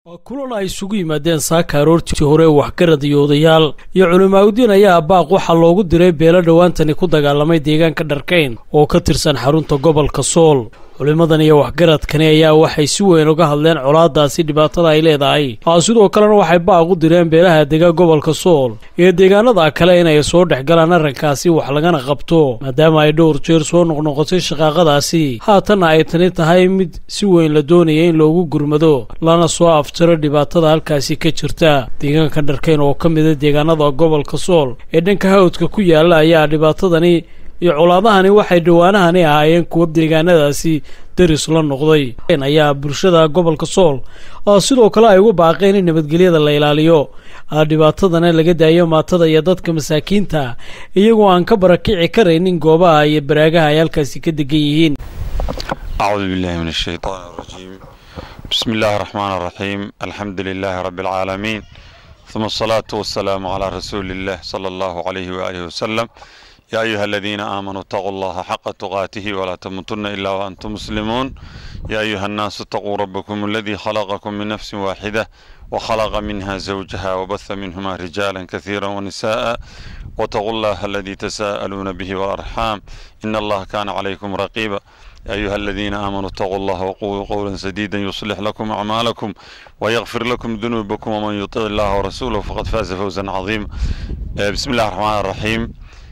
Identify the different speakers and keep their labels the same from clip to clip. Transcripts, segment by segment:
Speaker 1: waa kulan ay isugu yimaadeen saaka aroortii hore waxgarad iyo odayaal iyo culimaauddiin ayaa baaq waxaa loogu diray beelo dhowaantani ku dagaalamay deegaanka dharkayn oo ka tirsan xarunta gobolka sool culimmadan iyo waxgaradkani ayaa waxay si weyn uga hadleen colaadaasi dhibaatada ay leedahay sidoo kalena waxay baaq u direen beelaha dega gobolka sool iyo deegaanada kale inay soo dhex galaan arrinkaasi wax lagana qabto maadaama ay dhowr jeer soo noqnoqotay shaqaaqadaasi haatanna ay tani tahay mid si weyn la doonaya in loogu gurmado lana soo aftiro dhibaatada halkaasi ka jirta deegaanka dharkayn oo ka mida deegaanada gobolka sool ee dhanka hawdka ku yaalla ayaa dhibaatadani iyo colaadahani waxay dhawaanahani ahaayeen kuwa deegaanadaasi daris la noqday ayaa bulshada gobolka sool sidoo kale ay ugu baaqeen in nabadgelyada la ilaaliyo dhibaatadana laga daayo maatada iyo dadka masaakiinta iyagoo aan ka barakici karaynin goobaha iyo baraagaha ay halkaasi ka degan yihiin
Speaker 2: acuudu billahi min ashaytaan arajiim bismi illaahi araxmaan araxiim alxamdu lilaahi rabbi alcaalamiin uma asalaatu wasalaamu calaa rasuuli illah sala allahu calayhi waaalihi wasalam يا أيها الذين آمنوا اتقوا الله حق تقاته ولا تموتن إلا وأنتم مسلمون يا أيها الناس اتقوا ربكم الذي خلقكم من نفس واحدة وخلق منها زوجها وبث منهما رجالا كثيرا ونساء واتقوا الله الذي تساءلون به والأرحام إن الله كان عليكم رقيبا يا أيها الذين آمنوا اتقوا الله وقولوا قولا سديدا يصلح لكم أعمالكم ويغفر لكم ذنوبكم ومن يطع الله ورسوله فقد فاز فوزا عظيما بسم الله الرحمن الرحيم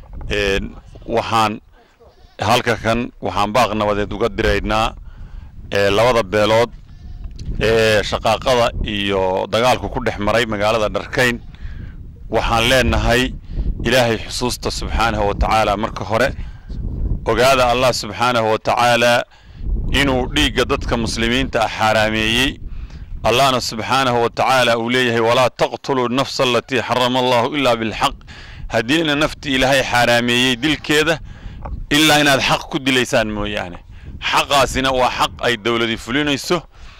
Speaker 2: waxaan halka kan waxaan baaq nabadeed uga diraynaa labada beelood ee shaqaaqada iyo dagaalku ku dhex maray magaalada dharkayn waxaan leenahay ilaahay xusuusta subxaanahu wa tacaala marka hore ogaada allah subxaanahu wa tacaalaa inuu dhiigga dadka muslimiinta ah xaaraameeyey allahna subxaanahu wa tacaala uu leeyahay walaa taqtuluu nafsa alatii xarama allahu ilaa bilxaq haddiina naftii ilaahay xaaraameeyey dilkeeda ilaa inaad xaq ku dilaysaan mooyaane xaqaasina waa xaq ay dowladi fulinayso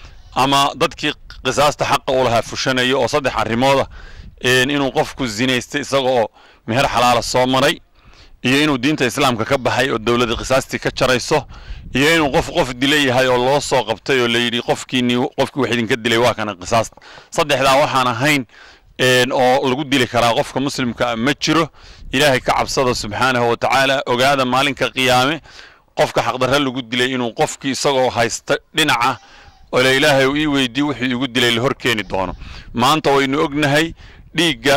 Speaker 2: ama dadkii qisaasta xaqa u lahaa fushanayo oo saddex arrimooda inuu qofku zinaystay isaga oo meher xalaala soo maray iyo inuu diinta islaamka ka baxay oo dowlada qisaastii ka jarayso iyo inuu qof qof dila yahay oo loo soo qabtay oo layidhi qofkiini qofkii wax idinka dilay waa kana qisaasta saddexdaa waxaan ahayn oo lagu dili karaa qofka muslimka ma jiro ilaahay ka cabsada subxaanahu wa tacaala ogaada maalinka qiyaame qofka xaqdarre lagu dilay inuu qofkii isagoo haysta dhinaca ole ilaahay ii weydii wuxuu igu dilay la hor keeni doono maanta waynu ognahay dhiigga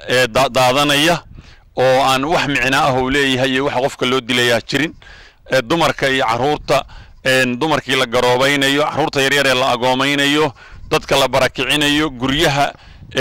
Speaker 2: daadanaya oo aan wax micno ah uu leeyahay iyo waxa qofka loo dilayaa jirin dumarka iyo caruurta dumarkii la garoobaynayo caruurta yaryar ee la agoomaynayo dadka la barakicinayo guryaha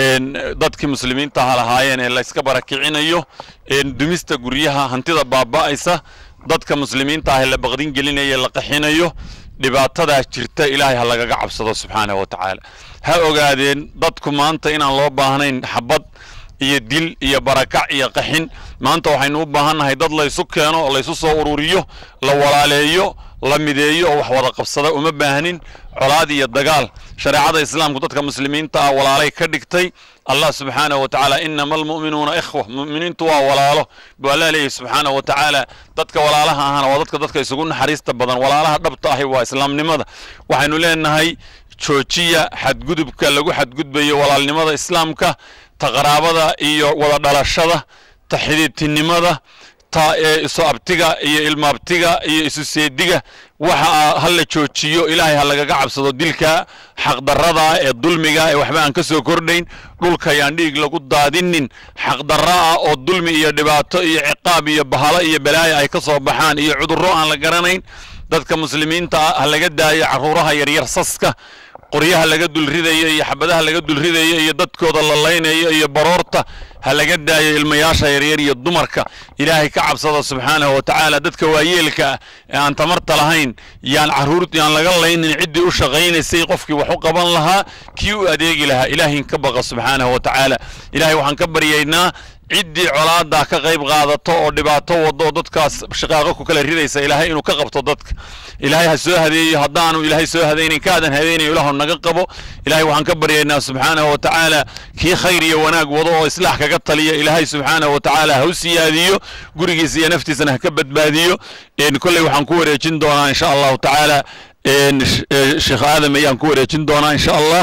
Speaker 2: dadkii muslimiinta ha lahaayeen ee layska barakicinayo dumista guryaha hantida baaba'aysa dadka muslimiinta ah ee la baqdin gelinaya la qaxinayo dhibaatadaa jirta ilaahay ha lagaga cabsado subxaanahu wa tacaala ha ogaadeen dadku maanta inaan loo baahnayn xabad iyo dil iyo barakac iyo qaxin maanta waxaynu u baahannahay dad laysu keeno oo laysu soo ururiyo la walaaleeyo la mideeyo oo wax wada qabsada uma baahnin colaad iyo dagaal shareecada islaamku dadka muslimiinta ah walaalay ka dhigtay allah subxaanahu wa tacaala inama almu'minuuna ikhwa mu'miniintu waa walaalo buu allah leeyahy subxaanahu wa tacaala dadka walaalaha ahana waa dadka dadka isugu naxariista badan walaalaha dhabta ahi waa islaamnimada waxaynu leenahay joojiya xadgudubka lagu xadgudbayo walaalnimada islaamka ta qaraabada iyo wada dhalashada ta xidhiidtinimada ta isu abtiga iyo ilmaabtiga iyo isu seediga waxa ha la joojiyo ilaahay ha lagaga cabsado dilka xaqdarrada ee dulmiga ee waxba aan ka soo kordhayn dhulka yaan dhiig lagu daadinin xaqdarra ah oo dulmi iyo dhibaato iyo ciqaab iyo bahalo iyo balaayo ay ka soo baxaan iyo cudurro aan la garanayn dadka muslimiinta ah ha laga daayo carruuraha yaryar saska qoryaha laga dulridayo iyo xabadaha laga dulridayo iyo dadkooda la laynayo iyo baroorta ha laga daayo ilmayaasha yaryar iyo dumarka ilaahay ka cabsada subxaanahu wa tacaala dadka waayeelka ah ee aan tamarta lahayn yaan caruur yaan laga laynin ciddii u shaqaynaysay qofkii wax u qaban lahaa kii u adeegi lahaa ilaahin ka baqa subxaanahu wa tacaala ilaahay waxaan ka baryaynaa ciddii colaada ka qayb qaadato oo dhibaato wado oo dadkaas shaqaaqo ku kala ridaysa ilaahay inuu ka qabto dadka ilaahay ha soo hadeeyo haddaanu ilaahay soo hadaynayn kaadan hadaynayo ilaahu naga qabo ilaahay waxaan ka baryaynaa subxaanahu wa tacaala kii khayr iyo wanaag wado oo islaax kaga taliya ilaahay subxaanahu wa tacaala ha u siyaadiyo gurigiisa iyo naftiisana ha ka badbaadiyo kolley waxaan ku wareejin doonaa insha allahu tacaala sheekh aadam ayaan ku wareejin doonaa insha allah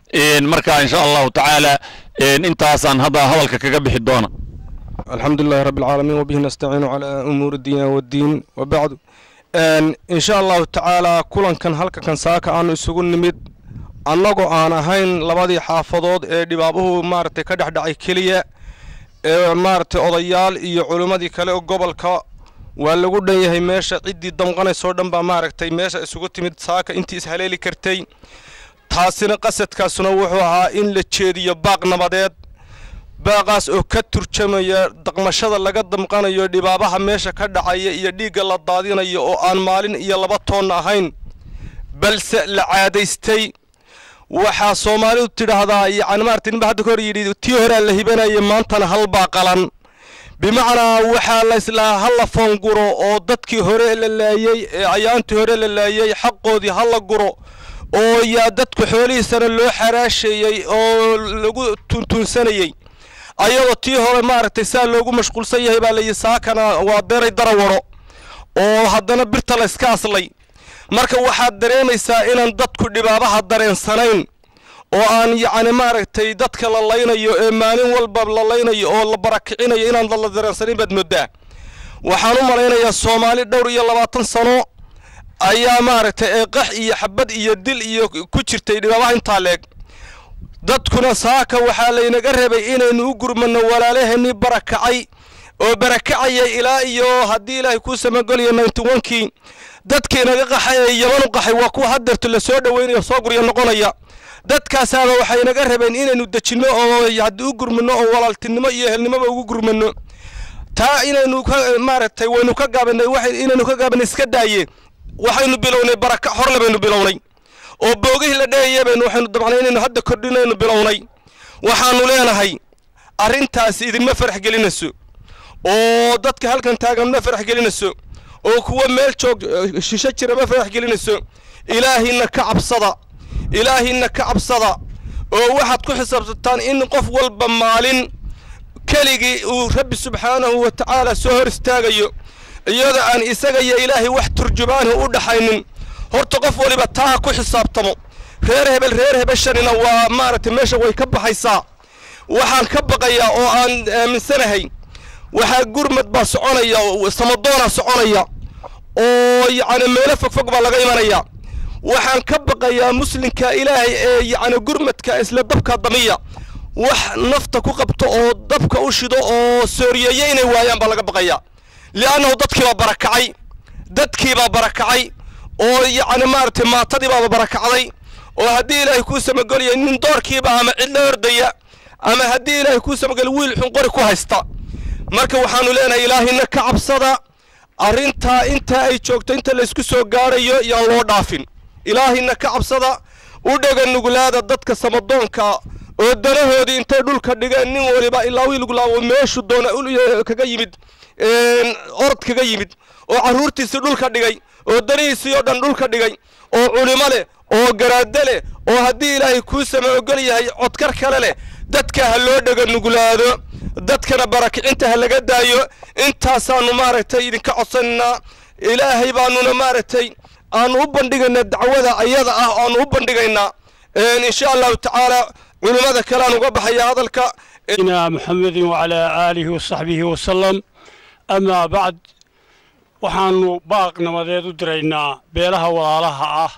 Speaker 2: marka insha allahu tacaala intaasaan hadda hadalka kaga bixi doona
Speaker 3: alxamdu lilahi rabbi alcaalamiin wabihi nastaciinu calaa umuuri diina waddiin wabacdu insha allahu tacaala kulankan halkakan saaka aanu isugu nimid annagoo aan ahayn labadii xaafadood ee dhibaabuhu maaragtay ka dhexdhacay keliya ee maaragtay odayaal iyo culimmadii kale oo gobolka waa lagu dhan yahay meesha ciddii damqanaysoo dhan baa maaragtay meesha isugu timid saaka intii ishaleeli kartay taasina qasadkaasuna wuxuu ahaa in la jeediyo baaq nabadeed baaqaas oo ka turjamaya daqmashada laga damqanayo dhibaabaha meesha ka dhacaya iyo dhiigga la daadinayo oo aan maalin iyo laba toonna ahayn balse la caadaystay waxaa soomaalidu tidhaahdaa yacni maarata ninba hadda ka hor yidhi tii horaa la hibanaya maantana halbaa qalan bimacnaa waxaa la islaa ha la foonguro oo dadkii hore la laayey ee ayaantii hore la laayey xaqoodii ha la guro oo yaa dadku xoolihiisana loo xaraasheeyey oo lagu tuntuunsanayey ayadoo tii hore maaragtay saa loogu mashquulsan yahay baa layihi saakana waa beeray darawaro oo haddana birta la yska aslay marka waxaad dareemaysaa inaan dadku dhibaabaha dareensanayn oo aan yacni maaragtay dadka la laynayo ee maalin walba la laynayo oo la barakicinayo inaan la dareensanayn baad moodaa waxaan u malaynayaa soomaali dhowr iyo labaatan sano ayaa maaragtay eeqax iyo xabad iyo dil iyo ku jirtay dhibaabaha intaa leeg dadkuna saaka waxaa laynaga rabay inaynu u gurmanno walaalaheenii barakacay oo barakacaya ilaa iyo haddii ilaahay kuu samagoliyo ninety onkii dadkii naga qaxay ee yaman u qaxay waa kuwa hadeerto la soo dhoweynayo soo gurya noqonaya dadkaasaaba waxay naga rabeen inaynu dejinno oo haddii u gurmanno oo walaaltinimo iyo ehelnimoba ugu gurmanno taa inaynu ka maaragtay waynu ka gaabanay waxay inaynu ka gaabanay iska daaye waxaynu bilownay baraka horle baynu bilownay oo boogihii la dheeyay baynu waxaynu dabcnay inaynu hadda kordhinaynu bilownay waxaanu leenahay arrintaasi idinma farax gelinayso oo dadka halkan taagan ma farax gelinayso oo kuwa meel joog shisho jira ma farax gelinayso ilaahina ka cabsada ilaahina ka cabsada oo waxaad ku xisaabsataan in qof walba maalin keligii uu rabbi subxaanahu wa tacaala soo hor istaagayo iyadoo aan isaga iyo ilaahay wax turjubaanhu u dhaxaynin horta qof waliba taaha ku xisaabtamo reer hebel reer hebeshanina waa maaragtay meesha way ka baxaysaa waxaan ka baqayaa oo aan aaminsanahay waxaa gurmad baa soconaya samadoona soconaya oo yacni meelo fogfog baa laga imanaya waxaan ka baqayaa muslimka ilaahay ee yacni gurmadka isla dabka damiya wax nafta ku qabto oo dabka u shido oo sooriyeeye inay waayaan baa laga baqayaa li'annahu dadkiibaa barakacay dadkiibaa barakacay oo yacni maaragtay maatadiibaaba barakacday oo haddii ilaahay kuu samagolaya nin doorkiiba ama cidla ordaya ama haddii ilaahay kuu samagolya wiil xun qori ku haysta marka waxaanu leenahay ilaahina ka cabsada arrintaa intaa ay joogto inta laysku soo gaarayo yaan loo dhaafin ilaahina ka cabsada u dhega nuglaada dadka samadoonka oo danahoodii intay dhulka dhigeen nin waliba ilaa wiilgulaabo meeshu doona kaga yimid orod kaga yimid oo carruurtiisii dhulka dhigay oo danihiisii oo dhan dhulka dhigay oo culimo leh oo garaado leh oo haddii ilaahay kuu sama ogol yahay codkar kale leh dadka ha loo dhega nuglaado dadkana barakicinta ha laga daayo intaasaanu maaragtay idinka codsanaynaa ilaahay baanuna maaragtay aanu u bandhigaynaa dacwada ayada ah aanu u bandhigaynaa insha allahu tacaala culimmada kale aan uga baxaya hadalka
Speaker 4: محمد وعلى آله وصحبه وسلم أما بعد waxaanu baaq nabadeed u diraynaa beelaha walaalaha ah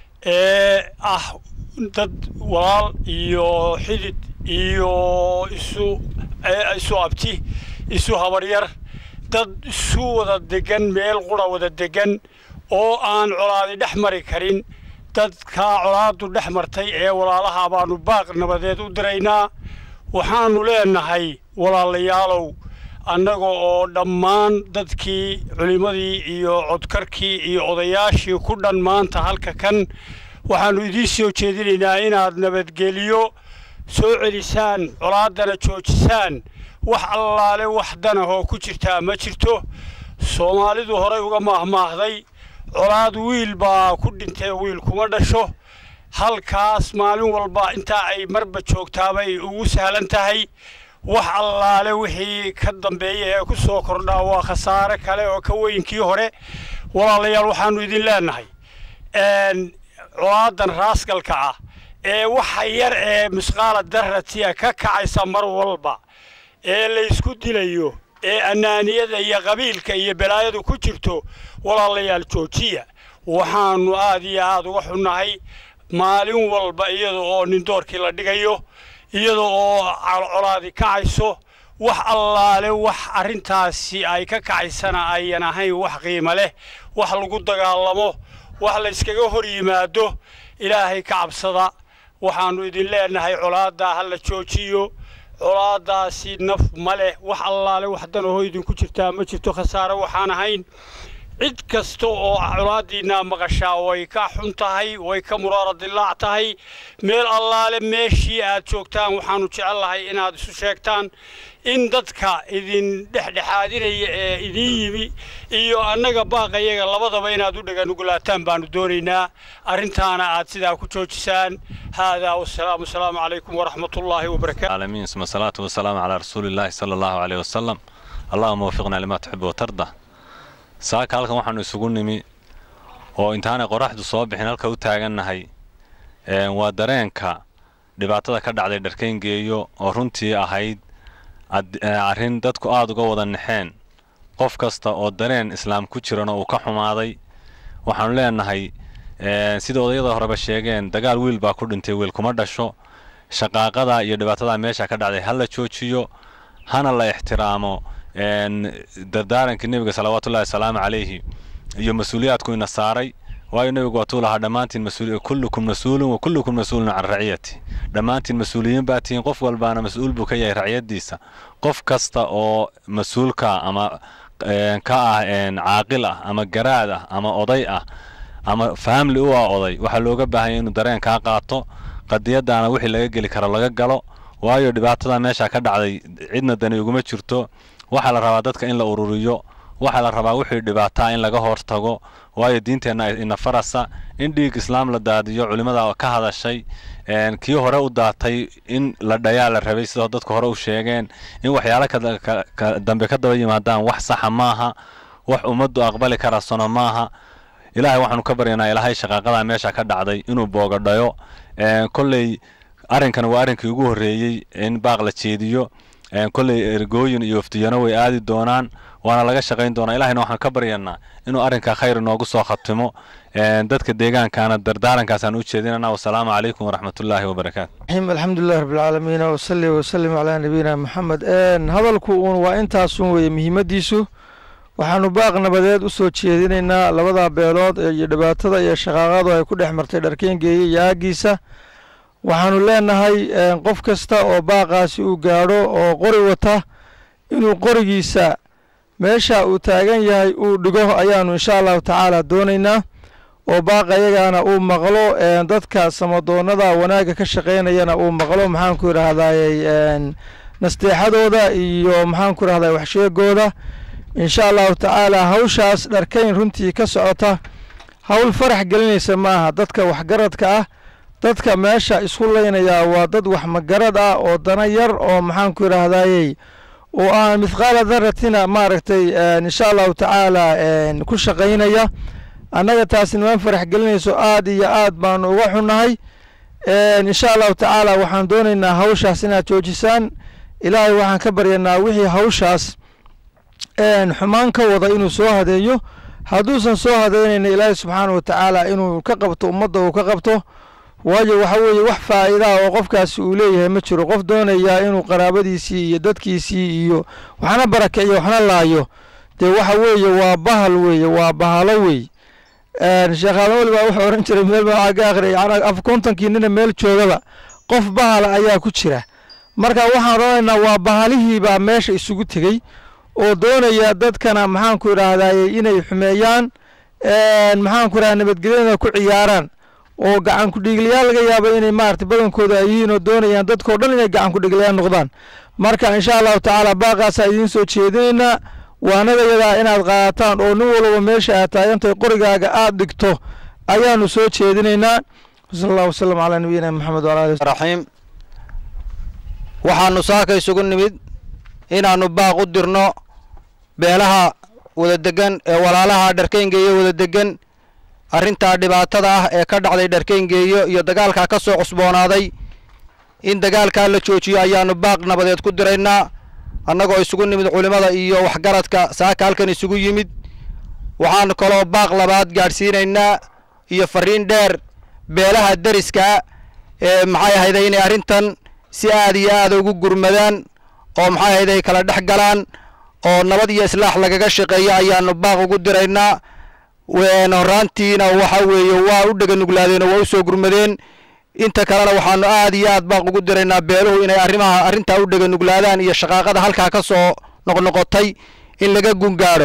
Speaker 4: ee ah dad walaal iyo xidid iyo isu isu abti isu habaryar dad isu wada degan meel qura wada degan oo aan colaadi dhex mari karin dadkaa colaadu dhex martay ee walaalaha baanu baaq nabadeed u diraynaa waxaanu leenahay walaalayaalow annaga oo dhammaan dadkii culimmadii iyo codkarkii iyo odayaashii ku dhan maanta halka kan waxaannu idiin soo jeedinaynaa inaad nabadgeliyo soo celisaan colaaddana joojisaan wax allaale wax danahoo ku jirtaa ma jirto soomaalidu horay uga maahmaahday colaad wiil baa ku dhintee wiil kuma dhasho halkaas maalin walba intaa ay marba joogtaabay ugu sahlan tahay wax allaale wixii ka dambeeya ee ku soo kordhaa waa khasaare kale oo ka weynkii hore walaalayaal waxaannu idin leenahay colaadan raasgalka ah ee waxa yar ee misqaala darratiya ka kacaysa mar walba ee laysku dilayo ee annaaniyada iyo qabiilka iyo balaayadu ku jirto walaalayaal joojiya waxaannu aad iyo aad uga xunnahay maalin walba iyada oo nindoorkii la dhigayo iyada oo colcolaadi kacayso wax allaale wax arrintaasi ay ka kacaysana ayan ahayn wax qiimo leh wax lagu dagaalamo wax layskaga hor yimaado ilaahay ka cabsada waxaannu idin leenahay colaaddaa ha la joojiyo colaaddaasi naf ma leh wax allaale wax danahoo idinku jirtaa ma jirto khasaare waxaan ahayn cid kasta oo colaaddiinaa maqashaa way ka xun tahay way ka muraara dilaac tahay meel allaale meeshii aad joogtaan waxaannu jecellahay inaad isu sheegtaan in dadka idin dhexdhexaadinaya ee idiin yimi iyo annaga baaqayaga labadaba inaad u dhaganugulaataan baannu doonaynaa arrintaana aad sidaa ku joojisaan haadaa wasalaamu asalaamu calaykum waraxmatullaahi wabarakaatu
Speaker 5: العالمين ثم الصلاة والسلام على رسول الله صلى الله عليه وسلم اللهم وفقنا لما تحب وترضى saaka halkan waxaanu isugu nimi oo intaanay qoraxdu soo bixin halka u taagannahay waa dareenka dhibaatada ka dhacday dharkayngeeyo oo runtii ahayd arrin dadku aada uga wada naxeen qof kasta oo dareen islaam ku jirana uu ka xumaaday waxaanu leenahay sida odayada horeba sheegeen dagaal wiil baa ku dhintay wiil kuma dhasho shaqaaqada iyo dhibaatada meesha ka dhacday ha la joojiyo hana la ixtiraamo dardaarankii nebiga salawaatullahi wasalaamu calayhi iyo mas-uuliyaadku ina saaray waayo nebigu waatuu lahaa dhammaantiin kullukum mas-uulun wa kullukum mas-uulun can raciyati dhammaantiin mas-uuliyiin baa tihiin qof walbaana mas-uul buu ka yahay raciyadiisa qof kasta oo mas-uulka ama ka ah caaqil ah ama garaad ah ama oday ah ama faamli u ah oday waxaa looga baahanya inuu dareen kaa qaato qadiyadaana wixii laga geli karo laga galo waayo dhibaatada meesha ka dhacday cidna dani uguma jirto waxaa la rabaa dadka in la ururiyo waxaa la rabaa wixii dhibaataa in laga hortago waayo diinteenna ina farasa in dhiig islaam la daadiyo culimmada ka hadashay kii hore u daatay in la dhayaa la rabay sidoo dadka hore u sheegeen in waxyaalo dambe ka daba yimaadaan wax saxa maaha wax ummaddu aqbali karasano maaha ilaahay waxaanu ka baryanaa ilaahay shaqaaqadaa meesha ka dhacday inuu boogadhayo kolley arrinkan waa arrinkii ugu horreeyey in baaq la jeediyo kolley ergooyin iyo waftiyano way aadi doonaan waana laga shaqayn doonaa ilahayna waxaan ka baryanaa inuu arrinkaa khayr inoogu soo khatimo dadka deegaankaana dardaarankaasaan u jeedinana wasalaamu calaykum waraxmatullaahi wabarakaatu
Speaker 6: الحمد لله رب العالمين وصلي وسلم على نبينا محمد hadalku uun waa intaasun weeye muhiimadiisu waxaanu baaq nabadeed u soo jeedinaynaa labada beelood iyo dhibaatada iyo shaqaaqadu ay ku dhex martay dharkeengeeye iyo aagiisa waxaanu leenahay qof kasta oo baaqaasi uu gaadho oo qori wata inuu qorigiisa meesha uu taagan yahay uu dhigo ayaanu insha allahu tacaala doonaynaa oo baaqa iyagaana uu maqlo dadka samadoonada wanaagga ka shaqaynayana uu maqlo maxaanku idhaahdayy nasteexadooda iyo maxaanku idhahday waxsheegooda insha allahu tacaala hawshaas dharkayn runtii ka socota hawl farax gelinaysa maaha dadka waxgaradka ah dadka meesha isku laynayaa waa dad wax magarad ah oo dana yar oo maxaanku idhaahdayey oo aan mithqaala daratina maaragtay insha allahu tacaala ku shaqaynaya annaga taasi niman farax gelinayso aad iyo aad baanu uga xunnahay insha allahu tacaala waxaan doonaynaa hawshaas inaad joojisaan ilaahay waxaan ka baryanaa wixii hawshaas xumaan ka wada inuu soo hadeeyo hadduusan soo hadeynayna ilaahay subxaana wa tacaala inuu ka qabto ummadda uu ka qabto waayo waxa weeye wax faa'iidaa oo qofkaasi uu leeyahay ma jiro qof doonayaa inuu qaraabadiisii iyo dadkiisii iyo waxna barakiciyo waxna laayo dee waxa weeye waa bahal weeye waa bahalo wey sheekh aadan weli baa wuxuu ohan jiray meel baa ka akhriyay af kontonkii nina meel joogaba qof bahala ayaa ku jira marka waxaan odhanaynaa waa bahalihii baa meesha isugu tegey oo doonaya dadkana maxaanku idhaahdaye inay xumeeyaan maxaanku idhahda nabadgelyada ku ciyaaraan oo gacan ku-dhiiglayaal laga yaaba inay maarata badankooda ay yihiin oo doonayaan dadkao dhan inay gacan ku-dhiiglayaal noqdaan marka insha allahu tacaala baaqaasaa idiin soo jeedinaynaa waanadayadaa inaad qaadataan oo nin walba meesha aad taagantahay qorigaaga aad dhigto ayaanu soo jeedinaynaa sal allah wasalam calaa nabiyina maxamed wala ali
Speaker 7: raxiim waxaanu saaka isugu nimid inaannu baaq u dirno beelaha wada degan ee walaalaha dharkaynga iyo wada degan arrintaa dhibaatada ah ee ka dhacday dharkeyngeeyo iyo dagaalkaa ka soo cusboonaaday in dagaalkaa la joojiyo ayaanu baaq nabadeed ku diraynaa annagoo isugu nimid culimmada iyo waxgaradka saaka halkan isugu yimid waxaanu kaloo baaq labaad gaadhsiinaynaa iyo fariin dheer beelaha deriska ee maxay ahayday inay arrintan si aad iyo aada ugu gurmadaan oo maxay ahayday kala dhex galaan oo nabad iyo islaax lagaga shaqeeyo ayaanu baaq ugu diraynaa horaantiina waxa weeye waa u dhega nuglaadeen oo waa u soo gurmadeen inta kalena waxaanu aad iyo aad baaq ugu diraynaa beeluhu inay arrimaha arrintaa u dhega nuglaadaan iyo shaqaaqada halkaa ka soo noqnoqotay in laga gungaadho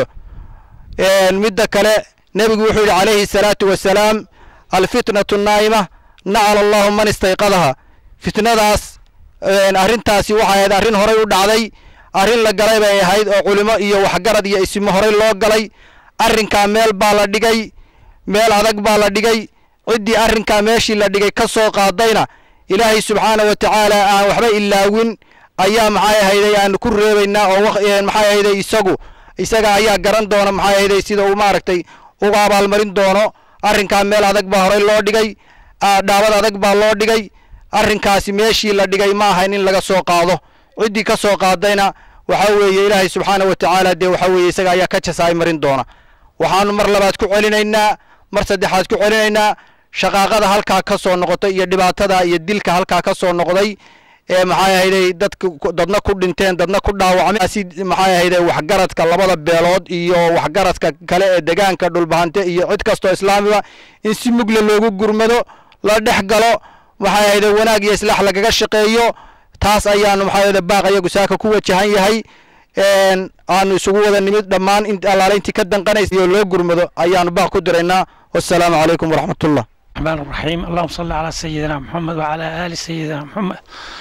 Speaker 7: midda kale nebigu wuxuu yidhi calayhi salaatu wasalaam alfitnatu naa'ima nacala allahu man istayqadaha fitnadaas arrintaasi waxay ahayd arrin horay u dhacday arrin la galay bay ahayd oo culimo iyo waxgarad iyo isimo horay loo galay arrinkaa meel baa la dhigay meel adag baa la dhigay ciddii arrinkaa meeshii la dhigay ka soo qaadayna ilaahay subxaana wa tacaala aan waxba ilaawin ayaa maxay ahayday aanu ku reebaynaa oo maxay ahayday isagu isaga ayaa garan doona maxay ahayday sida uu maaragtay uga abaalmarin doono arrinkaa meel adag baa horay loo dhigay dhaabad adag baa loo dhigay arrinkaasi meeshii la dhigay ma ahayn in laga soo qaado ciddii ka soo qaadayna waxa weeye ilaahay subxaana wa tacaala dee waxa weeye isaga ayaa ka jasaay marin doona waxaanu mar labaad ku celinaynaa mar saddexaad ku celinaynaa shaqaaqada halkaa ka soo noqotay iyo dhibaatada iyo dilka halkaa ka soo noqday ee maxay ahayday dadka dadna ku dhinteen dadna ku dhaawacmeen si maxay ahayday waxgaradka labada beelood iyo waxgaradka kale ee degaanka dhulbahante iyo cid kastoo islaamiba in si mugle loogu gurmado la dhex galo maxay ahayday wanaag iyo islaax lagaga shaqeeyo taas ayaanu maxay ahayday baaq iyagu saaka ku wajahan yahay aanu isugu wada nimid dhammaan in allaale intii ka danqanaysa iyo loo gurmado ayaanu baaq ku diraynaa wassalaamu calaykum waraxmatullah
Speaker 8: الرحمن الرحيم اللهم صل على سيدنا محمد وعلى آل سيدنا محمد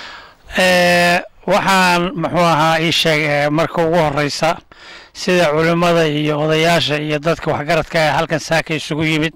Speaker 8: waxaan muxuu ahaa ii sheeg marka ugu horeysa sida culimmada iyo odayaasha iyo dadka waxgaradka ee halkan saaka isugu yimid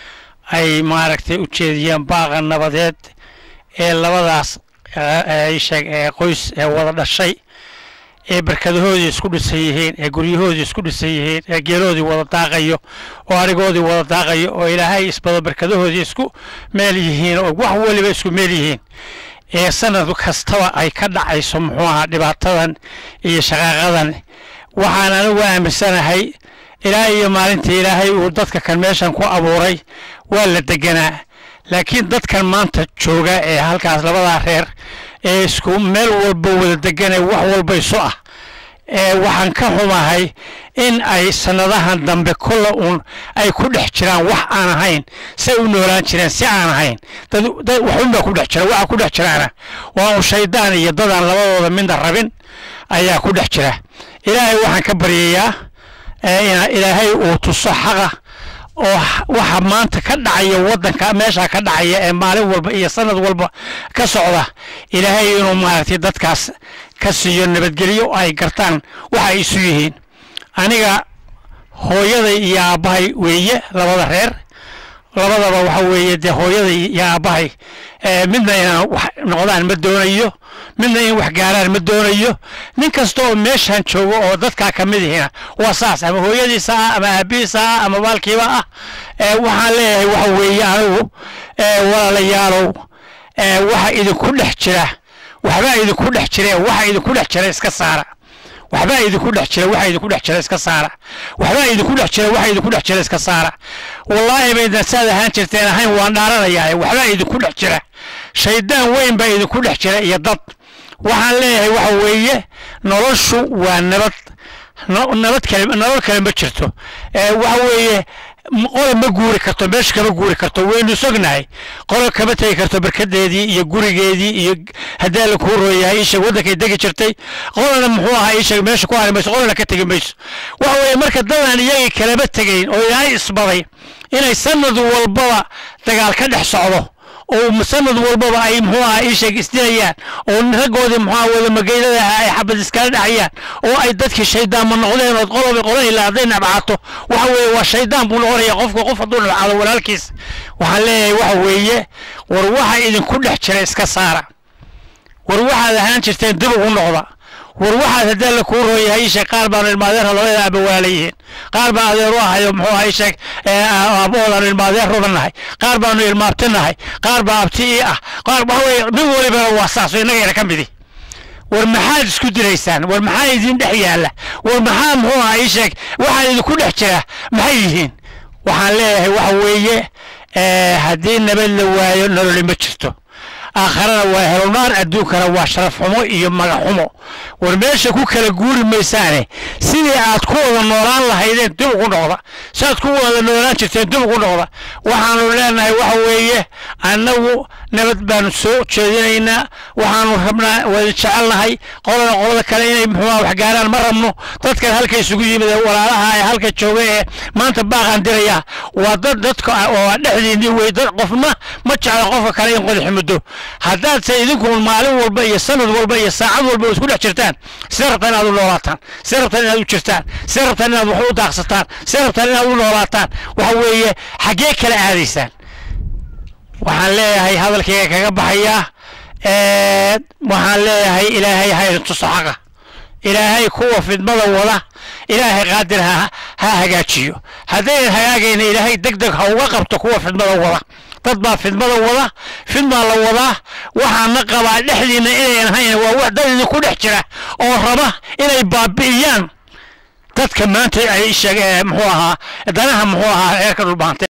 Speaker 8: ay maaragtay u jeediyeen baaqa nabadeed ee labadaas ii sheeg ee qoys ee wada dhashay ee barkadahoodii isku dhisan yihiin ee guryahoodii isku dhisan yihiin ee geeloodii wada daaqayo oo arigoodii wada daaqayo oo ilaahay isbado barkadahoodii isku meel yihiin oo wax weliba isku meel yihiin ee sanad kastaba ay ka dhacayso muxuu ahaa dhibaatadan iyo shaqaaqadan waxaan anigu aaminsanahay ilaa iyo maalintii ilaahay uu dadka kan meeshan ku abuuray waa la deganaa laakiin dadkan maanta jooga ee halkaas labadaa reer ee isku meel walba wada deganee wax walba isu ah ee waxaan ka xumahay in ay sannadahan dambe kolla uun ay ku dhex jiraan wax aan ahayn say u noolaan jireen si aan ahayn dad dad waxunbaa ku dhex jira waxa ku dhex jiraana waa un shaydaan iyo dadaan labadooda midna rabin ayaa ku dhex jira ilaahay waxaan ka baryayaa in ilaahay uu tuso xaqa oo waxa maanta ka dhacaya waddanka meesha ka dhacaya ee maalin walba iyo sanad walba ka socda ilaahay inuu maaragtay dadkaas ka siiyo nabadgelyo ay gartaan waxa ay isu yihiin aniga hooyaday iyo aabbahay weeye labada reer labadaba waxa weeye dee hooyaday iyo aabbahay midna inaan wax noqdaan ma doonayo midna in wax gaaraan ma doonayo nin kasta oo meeshan joogo oo dadkaa ka mid ihina waa saas ama hooyadiisa ah ama aabihiisa ah ama baalkiiba ah waxaan leeyahay waxa weeye anigu walaalayaalow waxa idinku dhex jira waxbaa idinku dhex jire waxa idinku dhex jira iska saara waxbaa idinku dhex jira waxa idinku dhex jira iska saara waxbaa idinku dhex jira waxa idinku dhex jira iska saara wallaahi baydan saad ahaan jirteen ahayn waan dhaaranayaa waxbaa idinku dhex jira shaydaan weyn baa idinku dhex jira iyo dad waxaan leeyahay waxa weeye noloshu waa nabad nabad kale nolol kale ma jirto waxa weeye qola ma guuri karto meesha kama guuri karto waynu sognahay qola kama tegi karto barkadeedii iyo gurigeedii iyo haddii alla kuu rooyahay ishag waddankay degi jirtay qolana muxuu ahaa ishag meesha ku hari mayso qolana ka tegi mayso waxa weeye marka dadaan iyagii kalama tegayn oo ilaahay isbaday inay sanad walbaba dagaal ka dhex socdo oo sanad walbaba ay muxuu ahaa ishag isdilayaan oo raggoodii muxuu ahaa wada magaylada ahaa ay xabad iskala dhacayaan oo ay dadkii shaydaanma noqdeen oo qoloba qola ilaa hadday nabcaato waxa weeye waa shaydaan buu noqonaya qofka qof hadduu nabcaado walaalkiis waxaan leeyahay waxa weeye war waxa idinku dhex jira iska saara war waxaad ahaan jirteen dib ugu noqda war waxaad haddii la kuu rooyahay isheeg qaar baanu ilmaadeerha labada aaba walaala yihiin qaar baan adeer u ahayo muxuu aha isheeg aboodaanu ilmaadeer rubanahay qaar baanu ilmaabtinahay qaar baa abti ii ah qaar waxa weye nin walibana waa saas oo innagayna ka midi war maxaad isku diraysaan war maxaa idin dhex yaalla war maxaa muxuu aha isheeg waxaa idinku dhex jira maxay yihiin waxaan leeyahay waxa weeye haddii nabad la waayo nololi ma jirto aakharana waa helonaar adduunkana waa sharaf xumo iyo magac xumo war meesha ku kala guuri maysaane sidii aad ku wada noolaan lahaydeen dib ugu noqda si aad ku wada noolaan jirteen dib ugu noqda waxaanu leenahay waxa weeye annagu nabad baanu soo jeedinaynaa waxaanu rabnaa wada jecelnahay qolana qolada kale inay muxuuha wax gaaraan ma rabno dadkan halka isugu yimid ee walaalaha ee halka jooga ee maanta baaqaan diraya waa dad dadka oo dhexdiinii wey dad qofna ma jecla qofka kale in qodaxi muddo haddaadse idinku maalin walba iyo sanad walba iyo saacad walba isku dhex jirtaan sidee rabtaan inaad u noolaataan sidee rabtaan inaad u jirtaan sidee rabtaan inaad wax u daaqsataan sidee rabtaan inaad u noolaataan waxa weeye xaggee kala aadaysaan waxaan leeyahay hadalkayga kaga baxayaa waxaan leeyahay ilaahay ha idin tuso xaqa ilaahay kuwa fidmada wada ilaahay qaadir ha ha hagaajiyo haddaynan hagaagayna ilaahay deg deg ha uga qabto kuwa fidmada wada dad baa fidmada wada fidmaa la wadaa waxaana qabaa dhexdiina inayn hayn waa wax dad idinku dhex jira oo raba inay baabi'iyaan dadka maanta ay sheeg muxuu ahaa danaha muxuu ahaa reerka dhulbaantay